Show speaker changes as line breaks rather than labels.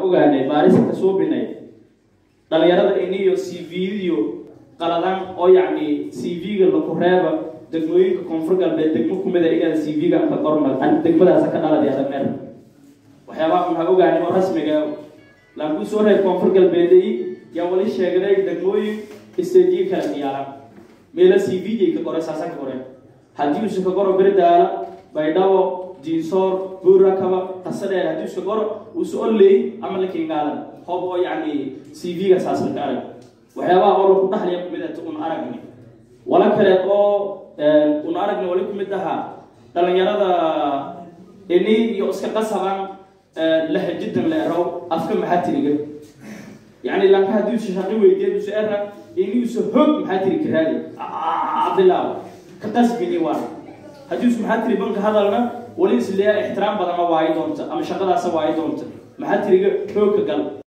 ogaanay baarisa ka suubinay dhalinyarada iniyo c v-diyo qaladan oo yacni c v-ga laku reeba degmooyinka koonfur galbeed degmo kumida inaad c v-ga ka qorma degmadaasa ka dhaladi adameer waxyaabaha maxaa ogaanay oo rasmiga laakiin soo reeb koonfur galbeeday yaa wali sheegday degmooyin istajiye kala diyaaran meela c v-jay ka qoray saasa ka qoreen haddii usu ka qoro berdaala baydhabo diinsoor buurakaba qasadheer haddii uska qoro usu oley ama la kingaadan hoob oo yacni c v-ga saas laka arag waxyaabaha oo laku dhaxlaya kumid ata un aragni wala kale oo un aragni wali kumid ahaa dhalinyarada ini iyo iska qasaban lahajidan la erow afka maxaa tiriga yani lanka haddii usa shaqi weydiya usa era ini usa hog maxaa tiri karaadi cabdilaaw ka qasbini waa haddii usa maxaa tiri banka hadalna wali isleeya ixtiraam badana waayi doonta ama shaqadaasa waayi doonta maxaa tiriga hoogka gal